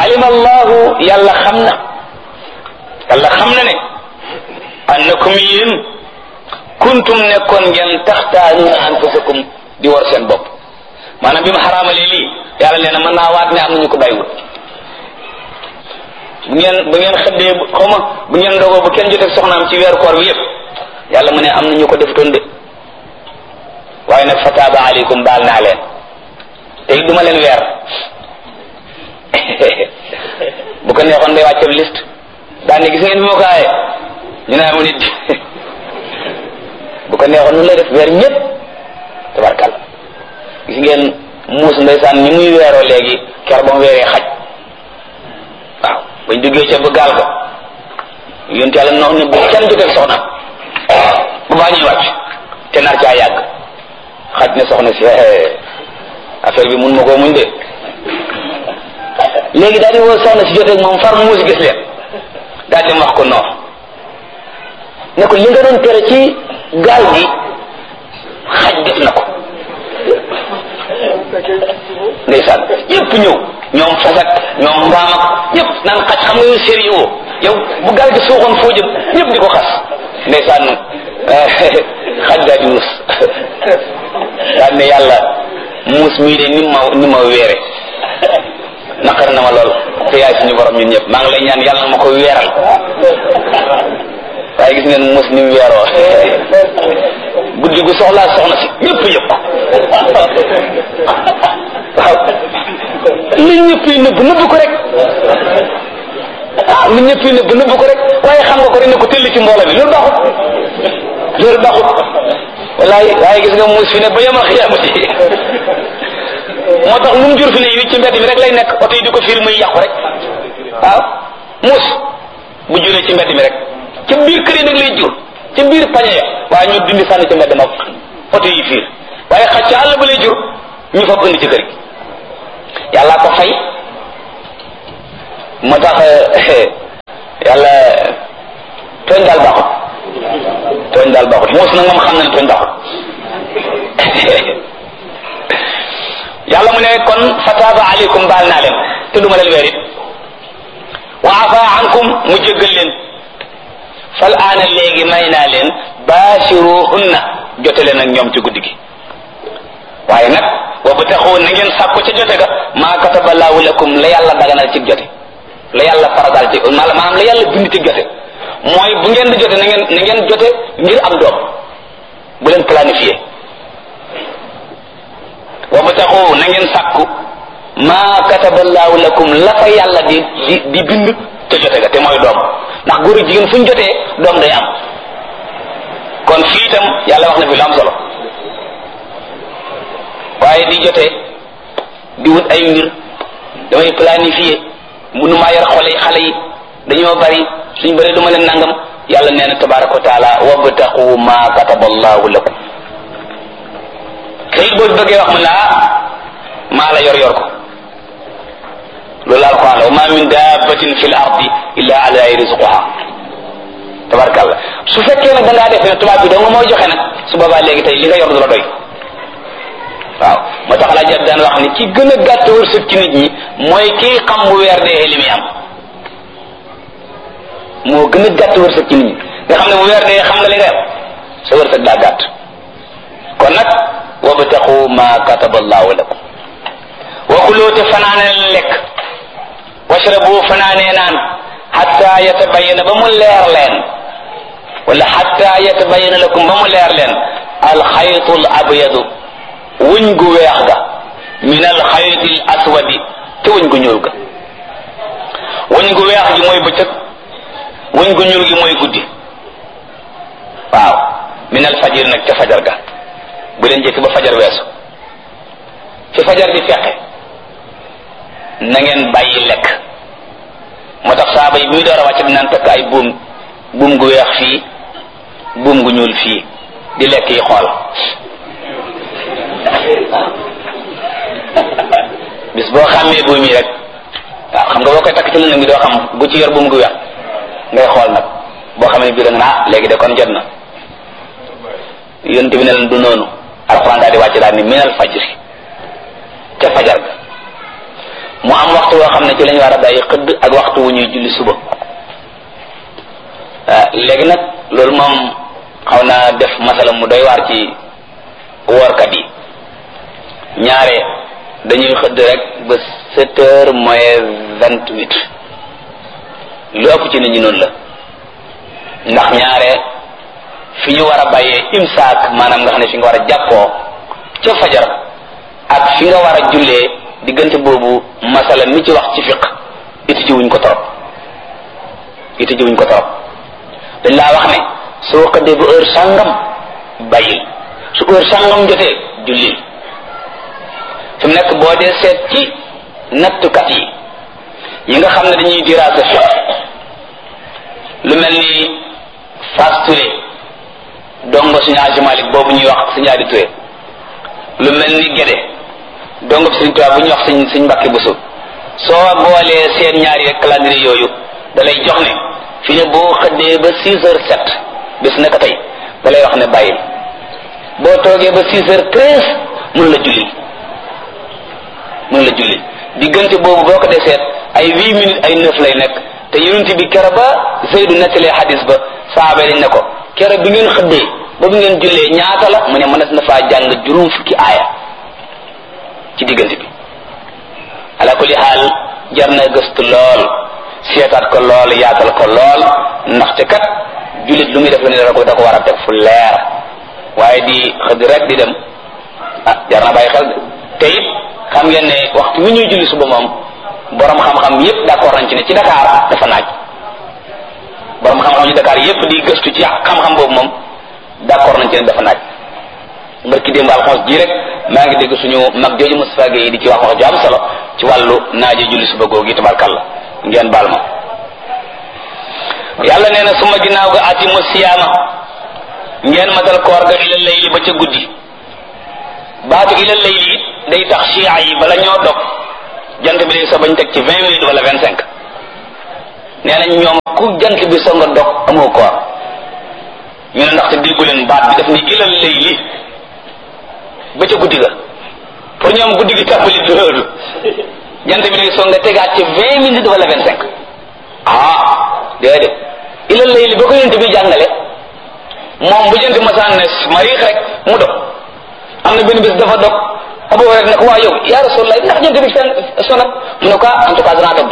alima allahu yàlla xam na yàlla xam na ne annakum yéen kuntum nekkoon ngeen taxtaanuuna anfusakum di war seen bopp maanaam bi mu xaraamalee lii yàlla nee na mën naa waat ne am nañu ko bàyyiwul bu ngeen bu ngeen xëddee xaw ma bu ngeen ndogoo bu kenn jotee soxnaam ci weeru koor bi yëpp yàlla mu ne am nañu ko defutoon de waaye nag fataaba aleykum baal naa leen te it duma leen weer bu ko neexoon day wàcce liste daan ne gis ngeen bi ma ko aaye ñu ne amu nit bu ko neexoon nu lay def weer ñëpp tabarkal gis ngeen muus ndeysaan ñi muy weeroo léegi ker ba mu weeree xaj waaw bañ duggee ca ba gaal ga yonent yàlla nox ne bu kenn jotee soxna bu baa ñuy wàcc te nar caa yàgg xaj ne soxna si affaire bi mun ma koo muñ de léegi daal di woo soxna si jotee moom far muus gis leen daal di wax ko noox ne ko li nga doon tere ci gaal gi xaj def na ko ndeysaan ñëpp ñëw ñoom fasak ñoom mbaam ak ñëpp naan xaj xam nga yow sérieux yow bu gaal gi suuxoon foo jëm ñëpp di ko xas ndeysaan xaj daal di muus daal ne yàlla muus mii de ni ma ni ma weere naqar na ma lool te yaay suñu borom ñun ñëpp maa ngi lay ñaan yàlla na ma ko weeral waaye gis ngeen muus ni mu weeroo guddi gu soxlaa soxna si ñëpp yëpp waaw li ñëpp yi nëbb nëbb ko rek ah li ñëpp yi nëbb nëbb ko rek waaye xam nga ko rek ne ko tëll ci mbooloo bi loolu baaxut loolu baaxut wallaay waaye gis nga muus fi ne ba yemal xiyaamati moo tax lu mu jur fi ne yi ci mbedd mi rek lay nekk oto yi di ko fiir muy yàqu rek waaw muus bu juree ci mbedd mi rek ci biir kër yi nag lay jur ci biir pañe ya waaye ñu dindi sànni ci mbedd ma oto yi fiir waaye xaj ci àll ba lay jur ñu fa indi ci kër gi yàlla ko fay moo tax yàlla tooñ daal baaxut tooñ daal baaxut muus nag moom xam na ne tooñ baaxut yàlla mu ne kon fataaba aleykum baal naa leen te duma leen weer it wa afa ankum mu jéggal leen fal aana léegi may naa leen baashiruhunna jote leen ak ñoom ci guddi gi waaye nag wa bu taxoo na ngeen sàkku ca jote ga maa kataba laahu lakum la yàlla daganal ci jote la yàlla faradal ci maanaam la yàlla bind ci jote mooy bu ngeen di jote na ngeen na ngeen jote ngir am doom bu leen planifié wa bu taxoo na ngeen sàkku maa kataba laahu lakum la fa yàlla di di di bind ca jote ga te mooy doom ndax góor ak jigéen fu ñu jotee doom day am kon fii itam yàlla wax na fi lu am solo waaye di jotee di wut ay mbir damay planifier munu maa yor xole xale yi dañoo bari suñ bëree du ma leen nangam yàlla nee na tabaraka wa taala wabtaqu ma kataba allahu lakum kayit boo bëggee wax mu ne ah maa la yor yor ko loolu alquran la wa ma min dabbatin fi l ardi illa ala rizquha tabarkalla su fekkee nag da ngaa def ne tubaab bi doo nga mooy joxe nag su boobaa léegi tey li nga yor du la doy waaw moo tax laa jot daan wax ni ki gën a gàtt wërsëg ci nit ñi mooy kii xam bu weer dee li muy am moo gën a gàtt wërsëg ci nit ñi nga xam ne bu weer dee xam nga li nga am sa wërsëg daa gàtt kon nag wabtaqu ma kataba allahu lakum wa kuloo te fanaane lekk washrabu fanaanee naan xatta yatabayana ba mu leer leen wala xatta yatabayana lakum ba mu leer leen alxaytu al abyadu wuñ gu weex ga min alxayti al aswadi te wuñ gu ñuul ga wuñ gu weex gi mooy bëccëg wuñ gu ñuul gi mooy guddi waaw min alfajir nag ca fajar ga bu leen jëkk ba fajar weesu fi fajar di feqe na ngeen bàyyi lekk moo tax saaba yi bi muy door a wàcc dinaan takk ay buum buum gu weex fii buum gu ñuul fii di lekk yi xool bis boo xàmmee buum yi rek waaw xam nga boo koy takk ci lëndëm bi doo xam bu ci yor buum gu weex ngay xool nag boo xam ne bii da nga ah léegi de kon jot na yonent bi ne leen du noonu alxuraan daal di wàcc daal ni minal fajri ca fajar ga mu am waxtu woo xam ne ci lañu war a bàyyi xëdd ak waxtu wu ñuy julli suba léegi nag loolu moom xaw naa def masala mu doy waar ci woorkat yi ñaare dañuy xëdd rek ba sept heures moins vingt huit lu ëpp ci nit ñi noonu la ndax ñaare fi ñu war a bàyyee imsaak maanaam nga xam ne fi nga war a jàppoo ca fajar ak fi nga war a jullee diggante boobu masala mi ci wax ci fiq iti ci wuñ ko torop iti ci wuñ ko torop dañ laa wax ne soo xëddee ba heure sàngam bàyyil su heure sàngam jotee jullil fi mu nekk boo dee seet ci nattukat yi yi nga xam ne dañuy diraasa fiq lu mel ni Fass Touré dongo suñu Aji Malik boobu ñuy wax suñu Adi Touré lu mel ni Gédé dongo bi suñu tubaab bu ñuy wax suñ suñ Mbàkke Buso soo boolee seen ñaari rek calendrier yooyu da lay jox ne fi ne boo xëddee ba six heures sept bis naka tey da lay wax ne bàyyil boo toogee ba six heures treize mun la julli mun la julli diggante boobu boo ko dee seet ay huit minutes ay neuf lay nekk te yonent bi kero ba Zeydu nettalee xadis ba saaba dañ ne ko kero bi ngeen xëddee ba bi ngeen jullee ñaata la mu ne mënees na faa jàng juróom fukki aaya ci diggante bi ala kulli xaal jar na gëstu lool seetaat ko lool yaatal ko lool ndaxte kat jullit lu muy def la ne da ko da ko war a def fu leer waaye di xëdd rek di dem ah jar na bàyyi xel te it xam ngeen ne waxtu wi ñuy julli suba moom borom xam-xam yépp d'accord nañ ci ne ci Dakar dafa naaj borom xam-xam ci Dakar yépp di gëstu ci xam-xam boobu moom d'accord nañ ci ne dafa naaj mbarki démb alxames ji rek maa ngi dégg suñu mag jooju Moustapha Gueye di ci wax wax ju am solo ci wàllu naaje julli suba googu tabarkalla ngeen baal ma yàlla nee na suma ginnaaw ga atimu siyaama ngeen matal koor ga ila layli ba ca guddi baatu ila layli day tax chia yi bala ñoo dog jant bi day so bañ teg ci vingt minutes wala vingt cinq nee nañ ñoom ku jant bi so nga dog amoo koor ñu ne ndaxte déggu leen baat bi daf ni ila layli ba ca guddi ga pour ñoom guddi gi tàmbali du loolu jant bi day so nga tegaat ci vingt minutes wala vingt cinq ah déedéet ila layli ba ko yent bi jàngale moom bu jant masaan ne mariix rek mu dog am na benn bés dafa dog Abu Hurayra ne ko waa yow yaa Rasulullah ndax jant bi fenn sonat mu ne ko en tout cas danaa dog